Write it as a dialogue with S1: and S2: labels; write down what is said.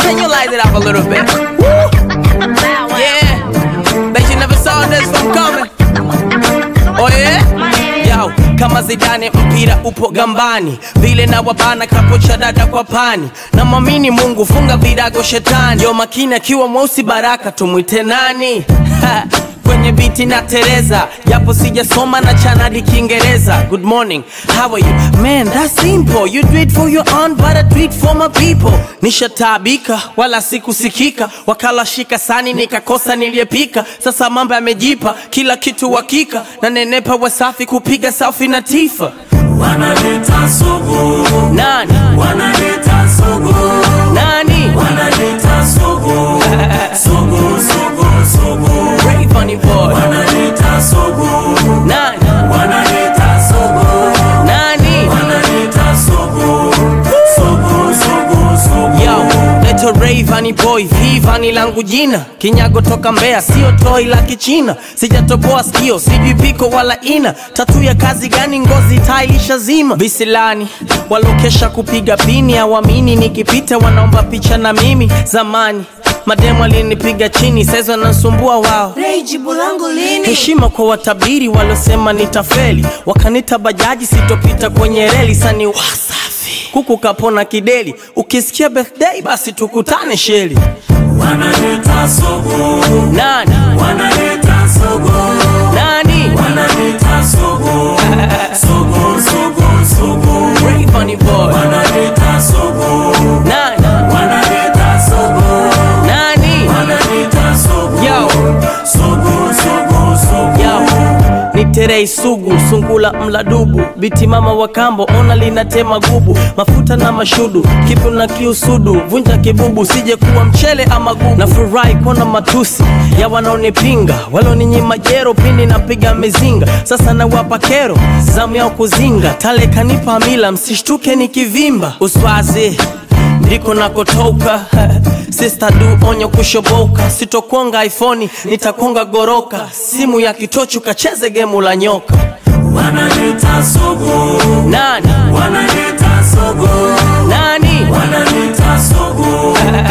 S1: Can you light it up a little bit? Woo! Yeah. Bet you never saw this from coming. Oh yeah? Yo, kama Zidane mpira upo gambani, vile na wabana kapocha dada kwa pani, na mwamini Mungu funga virago shetani, yo makini akiwa mweusi baraka tumwite nani? Ha, kwenye biti na Tereza, japo sijasoma na chanadi Kiingereza. Good morning, how are you? Man, that's simple. You do it for your own, but I do it for my people. Nishataabika wala sikusikika, wakala shika sani nikakosa niliyepika. Sasa mambo yamejipa, kila kitu hakika, na nenepa wasafi kupiga selfie na Tifa.
S2: Wanaleta sugu,
S1: Nani?
S2: wanaleta sugu,
S1: Nani?
S2: wanaleta sugu, sugu, sugu, sugu,
S1: Ray Funny Boy.
S2: wanaleta sugu,
S1: Nani?
S2: wanaleta sugu,
S1: Nani?
S2: wanaleta sugu, sugu, sugu, sugu.
S1: Yo, leto Ray Vani Boy, V Vani langu jina, kinyago toka Mbeya, sio toi la Kichina, sijatoboa sikio, sijui piko wala ina, tatu ya kazi gani? Ngozi tailisha zima, visilani walokesha kupiga pini, awamini nikipita wanaomba picha na mimi. Zamani mademu alinipiga chini, saizi wanasumbua wao
S3: Ray, jibu langu lini?
S1: heshima kwa watabiri waliosema nitafeli, wakanita bajaji sitopita kwenye reli, sani wasafi kuku kapona kideli, ukisikia birthday basi tukutane sheli.
S2: Wanaleta sugu,
S1: Nani
S2: wanaleta sugu,
S1: nani
S2: wanaleta sugu, sugu, sugu, sugu,
S1: Ray Funny Boy
S2: wanaleta sugu,
S1: nani
S2: wanaleta sugu,
S1: nani
S2: wanaleta sugu,
S1: yo
S2: sugu, sugu, sugu.
S1: yo ni terei sugu sungula mladubu biti mama wa kambo ona linatema gubu mafuta na mashudu kipu na kiusudu vunja kibubu sije kuwa mchele ama gugu na furahi kuona matusi ya wanaonipinga waloninyima jero pindi napiga mizinga sasa nawapa kero zamu yao kuzinga tale kanipa mila msishtuke nikivimba uswazi ndiko nakotoka Sister du onyo kushoboka sitokonga iphone nitakonga goroka simu ya kitochu kacheze gemu la nyoka
S2: Wanaleta sugu,
S1: nani
S2: wanaleta sugu,
S1: nani
S2: wanaleta sugu,